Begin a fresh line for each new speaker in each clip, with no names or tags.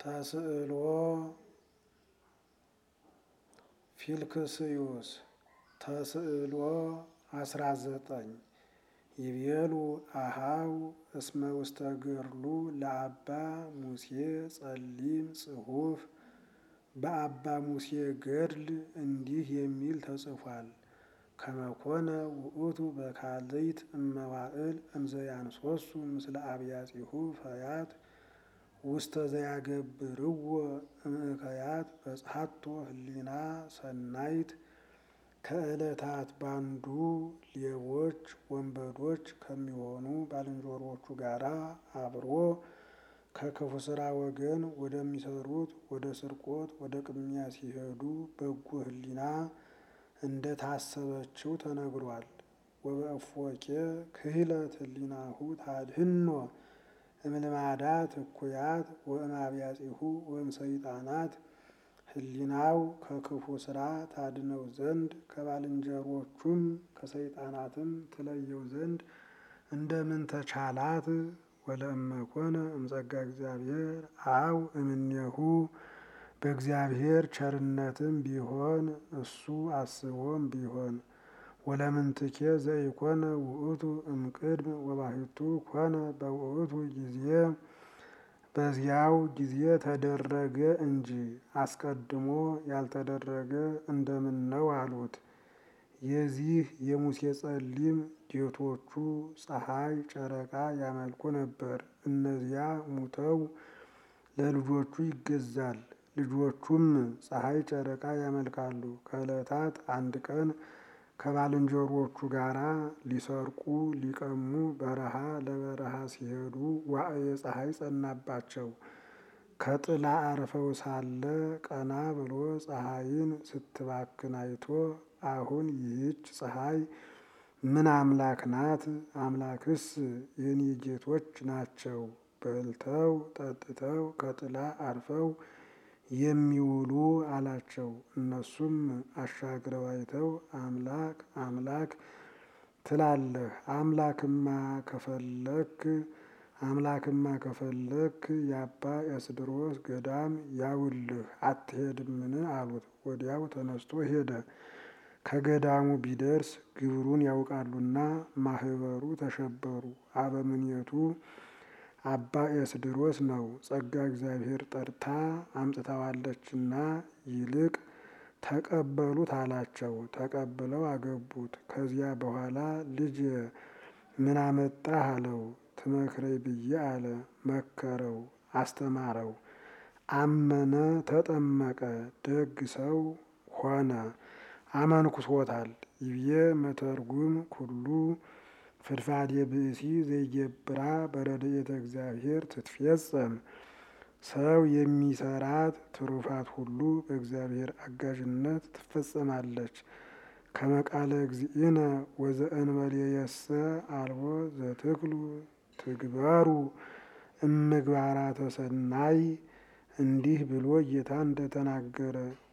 ተስዕሎ ፊልክስዩስ ተስዕሎ አስራ ዘጠኝ ይቤሉ አሃው እስመ ውስተ ገድሉ ለአባ ሙሴ ጸሊም ጽሑፍ በአባ ሙሴ ገድል እንዲህ የሚል ተጽፏል። ከመኮነ ውእቱ በካልይት እመዋእል እምዘያንሶሱ ምስለ አብያጺሁ ፈያት ውስተ ዘያገብርዎ እምእከያት በጽሐቶ ህሊና ሰናይት ከዕለታት ባንዱ ሌቦች ወንበዶች ከሚሆኑ ባልንጀሮቹ ጋራ አብሮ ከክፉ ስራ ወገን ወደሚሰሩት ወደ ስርቆት ወደ ቅሚያ ሲሄዱ በጎ ህሊና እንደ ታሰበችው ተነግሯል። ወበእፎቄ ክህለት ህሊናሁ ታድህኖ እምልማዳት እኩያት ወእምአብያጺሁ ወእምሰይጣናት ህሊናው ከክፉ ስራ ታድነው ዘንድ ከባልንጀሮቹም ከሰይጣናትም ትለየው ዘንድ እንደምን ተቻላት? ወለእመኮነ እምጸጋ እግዚአብሔር አው እምኔሁ በእግዚአብሔር ቸርነትም ቢሆን እሱ አስቦም ቢሆን ወለምንትኬ ዘኢኮነ ውእቱ እምቅድም ወባሕቱ ኮነ በውእቱ ጊዜ በዚያው ጊዜ ተደረገ እንጂ አስቀድሞ ያልተደረገ እንደምን ነው አሉት። የዚህ የሙሴ ጸሊም ጌቶቹ ፀሐይ ጨረቃ ያመልኩ ነበር። እነዚያ ሙተው ለልጆቹ ይገዛል። ልጆቹም ፀሐይ ጨረቃ ያመልካሉ። ከዕለታት አንድ ቀን ከባልንጀሮቹ ጋራ ሊሰርቁ ሊቀሙ በረሃ ለበረሃ ሲሄዱ ዋዕየ ፀሐይ ጸናባቸው። ከጥላ አርፈው ሳለ ቀና ብሎ ፀሐይን ስትባክን አይቶ አሁን ይህች ፀሐይ ምን አምላክ ናት? አምላክስ የኔ ጌቶች ናቸው በልተው ጠጥተው ከጥላ አርፈው የሚውሉ አላቸው። እነሱም አሻግረው አይተው አምላክ አምላክ ትላለህ አምላክማ ከፈለክ አምላክማ ከፈለክ የአባ ኤስድሮስ ገዳም ያውልህ አትሄድምን? አሉት። ወዲያው ተነስቶ ሄደ። ከገዳሙ ቢደርስ ግብሩን ያውቃሉና ማህበሩ ተሸበሩ። አበምኔቱ አባ ኤስድሮስ ነው። ጸጋ እግዚአብሔር ጠርታ አምጥታዋለችና ይልቅ ተቀበሉት አላቸው። ተቀብለው አገቡት። ከዚያ በኋላ ልጅ ምን አመጣህ አለው። ትመክረኝ ብዬ አለ። መከረው፣ አስተማረው። አመነ፣ ተጠመቀ፣ ደግ ሰው ሆነ። አመንኩሶታል። ይብዬ መተርጉም ኩሉ ፍድፋዴ ብእሲ ዘይገብራ በረድኤተ እግዚአብሔር ትትፌጸም ሰው የሚሰራት ትሩፋት ሁሉ በእግዚአብሔር አጋዥነት ትፈጸማለች። ከመቃለ እግዚእነ ወዘእንበሌየሰ አልቦ ዘትክሉ ትግበሩ እምግባራተ ሰናይ እንዲህ ብሎ ጌታ እንደተናገረ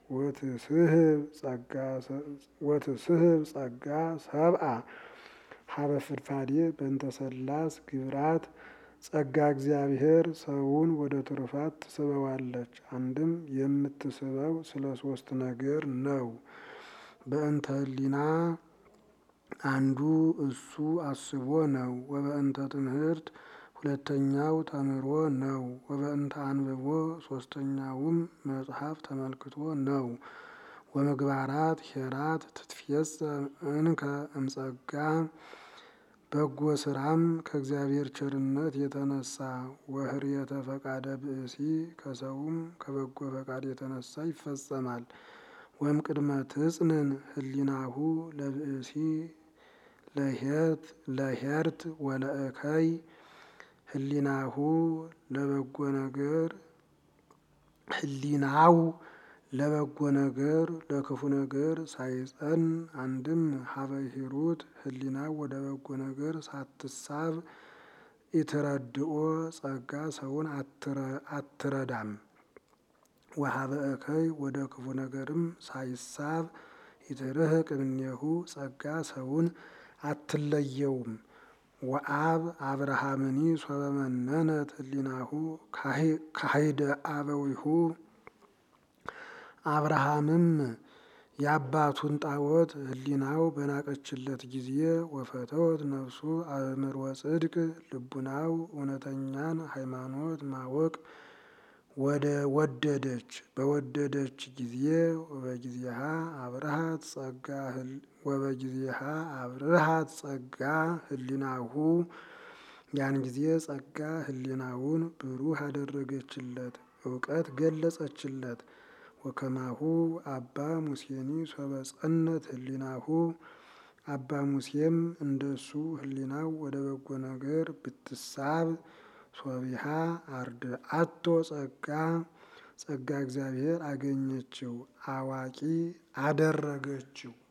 ወትስህብ ጸጋ ሰብአ ሀበ ፍድፋዴ በእንተ ሰላስ ግብራት ጸጋ እግዚአብሔር ሰውን ወደ ትሩፋት ትስበዋለች። አንድም የምትስበው ስለ ሶስት ነገር ነው። በእንተ ህሊና አንዱ እሱ አስቦ ነው። ወበእንተ ትምህርት ሁለተኛው ተምሮ ነው። ወበእንተ አንብቦ ሶስተኛውም መጽሐፍ ተመልክቶ ነው። ወምግባራት ሄራት ትትፌጸም እንከ እምጸጋ በጎ ስራም ከእግዚአብሔር ቸርነት የተነሳ ወህርየተ ፈቃደ ብእሲ ከሰውም ከበጎ ፈቃድ የተነሳ ይፈጸማል። ወም ቅድመ ትጽንን ህሊናሁ ለብእሲ ለሄርት ወለእከይ ህሊናሁ ለበጎ ነገር ህሊናው ለበጎ ነገር ለክፉ ነገር ሳይጸን አንድም ሀበ ሂሩት ህሊናው ወደ በጎ ነገር ሳትሳብ ኢትረድኦ ጸጋ ሰውን አትረዳም። ወሀበ እከይ ወደ ክፉ ነገርም ሳይሳብ ኢትርህቅ እምኔሁ ጸጋ ሰውን አትለየውም። ወአብ አብርሃምኒ ሶበ መነነት ህሊናሁ ካሂደ አበዊሁ አብርሃምም የአባቱን ጣዖት ህሊናው በናቀችለት ጊዜ ወፈተወት ነፍሱ አእምሮ ጽድቅ ልቡናው እውነተኛን ሃይማኖት ማወቅ ወደ ወደደች በወደደች ጊዜ ወበጊዜሃ አብርሃት ጸጋ ወበጊዜሃ አብርሃት ጸጋ ህሊናሁ ያን ጊዜ ጸጋ ህሊናውን ብሩህ አደረገችለት፣ እውቀት ገለጸችለት። ወከማሁ አባ ሙሴኒ ሶበ ጸነት ህሊናሁ አባ ሙሴም እንደሱ ህሊናው ወደ በጎ ነገር ብትሳብ ሶቢሃ አርድአቶ ጸጋ ጸጋ እግዚአብሔር አገኘችው፣ አዋቂ አደረገችው።